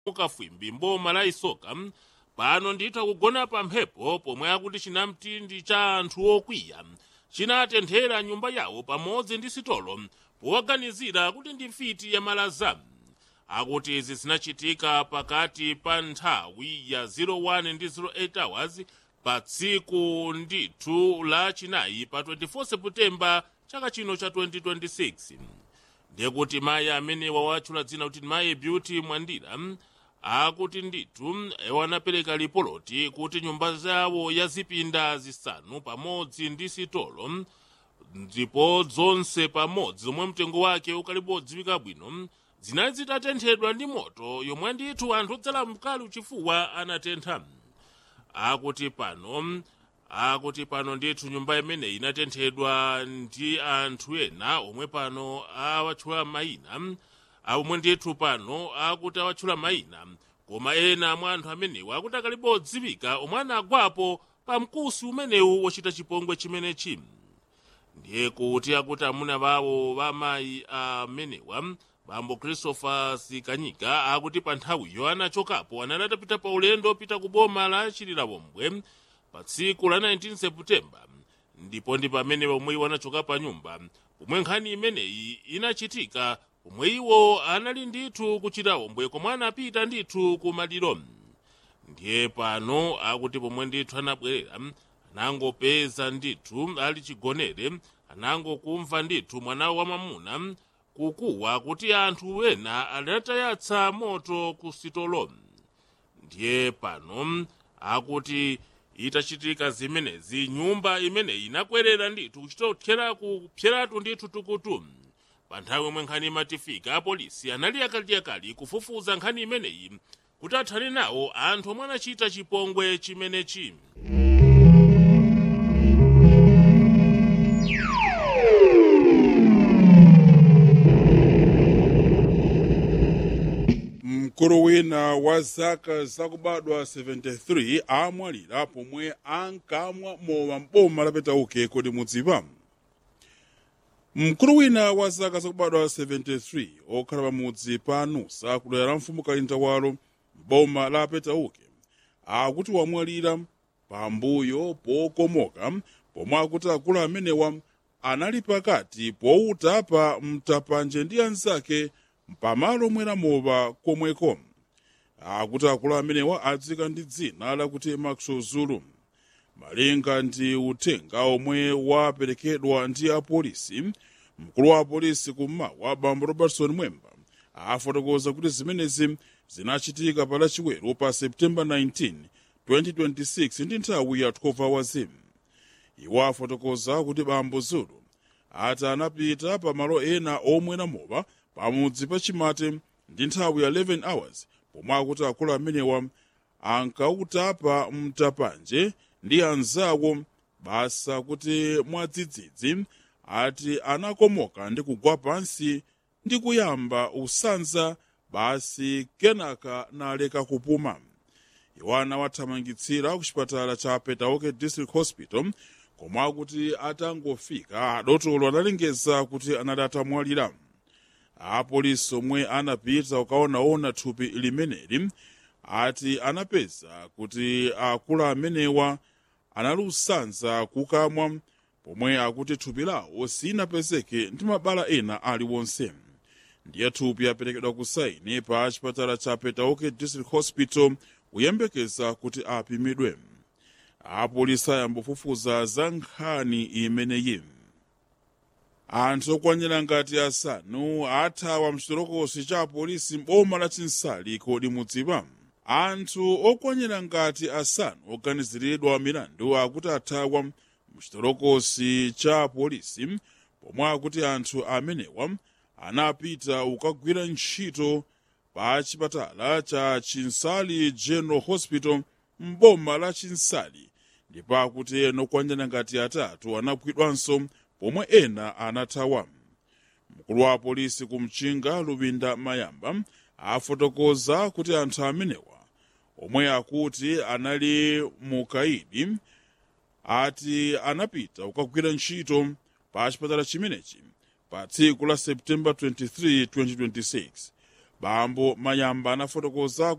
mukafwimbi mboma la isoka pano ndithu akugona pa mphepo pomwe akuti chinamtindi cha anthu okwiya chinatenthera nyumba yawo pamodzi ndi sitolo powaganizira kuti ndi mfiti ya malaza akuti izi zinachitika pakati pa nthawi ya 01 ndi 08 hours pa tsiku ndithu la chinayi pa 24 seputembala chaka chino cha 2026 ndiye kuti mayi amene wawatchula dzina kuti mayi beauty mwandira akuti ndithu wanapereka lipoloti kuti nyumba zawo ya zipinda zisanu pamodzi ndi sitolo ndipo zonse pamodzi zomwe mtengo wake ukalipo odziwika bwino zinali zitatenthedwa ndi moto yomwe ndithu anthu odzala mkali uchifuwa anatentha akuti pano akuti pano ndithu nyumba imeneyi inatenthedwa ndi anthu ena omwe pano awatchula mayina omwe ndithu pano akuti awatchula mayina koma ena mwa anthu amenewa akuti akalipo odziwika omwe anagwapo pa mkusi umenewu wochita chipongwe chimenechi ndiye kuti akuti amuna bawo bamayi amenewa bambo christopher sikanyika akuti pa nthawiyo anachokapo anali atapita pa ulendo pita ku boma la chililawombwe pa tsiku la 19 seputembala ndipo ndi pamene pomwe iwo anachoka pa nyumba pomwe nkhani imeneyi inachitika pomwe iwo anali ndithu ku chililawombwe komwe anapita ndithu ku maliro ndiye pano akuti pomwe ndithu anabwerera anangopeza ndithu ali chigonere anangokumva ndithu mwana wamamuna kukuwa kuti anthu ena adatayatsa moto ku sitolo ndiye pano akuti itachitika zimenezi nyumba imeneyi inakwerera ndithu kuchitothera kupyeratu ndithu tukutu pa nthawi yomwe nkhani imatifika apolisi anali akaliakali kufufuza nkhani imeneyi kuti athane nawo anthu omwe anachita chipongwe chimenechi mkulu wina wa zaka zakubadwa 73 amwalira pomwe ankamwa mowa mboma lapetauke kodi mudziwa mkulu wina wa zaka zakubadwa 73 okhala pamudzi pa nusa kudera la mfumu kalintawalo mboma la petauke akuti wamwalira pambuyo pokomoka pomwe akuti akulu amenewa anali pakati powutapa mtapanje ndi anzake pamalo omwera mowa komweko akuti akulu amenewa adzika ndi dzina lakuti maxwell zulu malinga ndi uthenga omwe waperekedwa ndi apolisi mkulu wa apolisi kummawa bambo robertson mwemba afotokoza kuti zimenezi zinachitika pa lachiweru pa septemba 19 2026 ndi nthawi ya 12 hours iwo afotokoza kuti bambo zulu ati anapita pa malo ena omwera mowa pamudzi pa chimate ndi nthawi ya 11 hours pomwe akuti akulu amenewa ankautapa mtapanje ndi anzawo basa kuti mwadzidzidzi ati anakomoka ndi kugwa pansi ndi kuyamba usanza basi kenaka naleka kupuma iwo anawathamangitsira ku chipatala cha petauke district hospital komwe akuti atangofika adotolo analengeza kuti anali atamwalira apolisi omwe anapita ukaonaona thupi limeneli ati anapeza kuti akulu amenewa anali usanza kukamwa pomwe akuti thupi lawo sinapezeke ndi mabala ena aliwonse ndiye thupi aperekedwa ku saini pa chipatala cha petauke district hospital kuyembekeza kuti apimidwe apolisi ayambofufuza za nkhani imeneyi anthu okwanira ngati asanu athawa mchitolokosi cha apolisi m'boma la chinsali kodi mudziwa anthu okwanira ngati asanu oganiziridwa milandu akuti athawa mchitolokosi cha apolisi pomwe akuti anthu amenewa anapita ukagwira ntchito pa chipatala cha chinsali general hospital m'boma la chinsali ndipo akuti ena okwanira ngati atatu anagwidwanso pomwe ena anathawa mkulu wa apolisi kumchinga lubinda mayamba afotokoza kuti anthu amenewa omwe akuti anali mukaidi ati anapita kukagwira ntchito pa chipatala chimenechi pa tsiku la septemba 23 2026 bambo mayamba anafotokoza